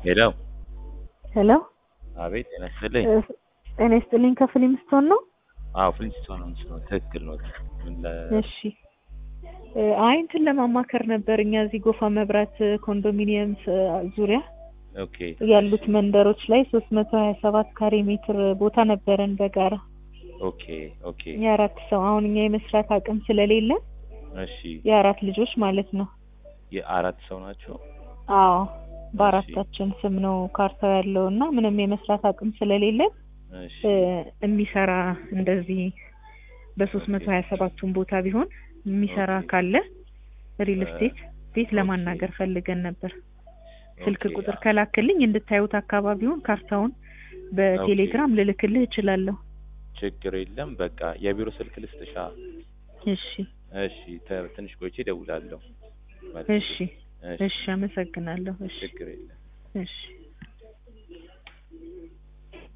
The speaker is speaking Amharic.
ሄሎ ሄሎ አቤት ጤና ይስጥልኝ። ጤና ይስጥልኝ ከፍሊምስቶን ነው? አዎ ፍሊንስቶን ነው ምስለው ትክክል ነው። ምን ለ እሺ እ አይ እንትን ለማማከር ነበር እኛ እዚህ ጎፋ መብራት ኮንዶሚኒየም ዙሪያ ኦኬ ያሉት መንደሮች ላይ ሶስት መቶ ሀያ ሰባት ካሬ ሜትር ቦታ ነበረን በጋራ ኦኬ ኦኬ የአራት ሰው አሁን እኛ የመስራት አቅም ስለሌለ እሺ የአራት ልጆች ማለት ነው። የአራት ሰው ናቸው። አዎ በአራታችን ስም ነው ካርታው ያለው እና ምንም የመስራት አቅም ስለሌለ እሺ እ የሚሰራ እንደዚህ በሶስት መቶ ሀያ ሰባቱን ቦታ ቢሆን የሚሰራ ኦኬ። ካለ ሪል እ ስቴት ቤት ኦኬ። ለማናገር ፈልገን ነበር። ስልክ ኦኬ ቁጥር ከላክልኝ እንድታዩት አካባቢውን ካርታውን በቴሌግራም ልልክልህ እችላለሁ። ችግር የለም። በቃ የቢሮ ስልክ ልስጥሻ። እሺ እሺ ተ- ትንሽ ቆይቼ እደውላለሁ። እሺ እሺ አመሰግናለሁ። እሺ ችግር የለም። እሺ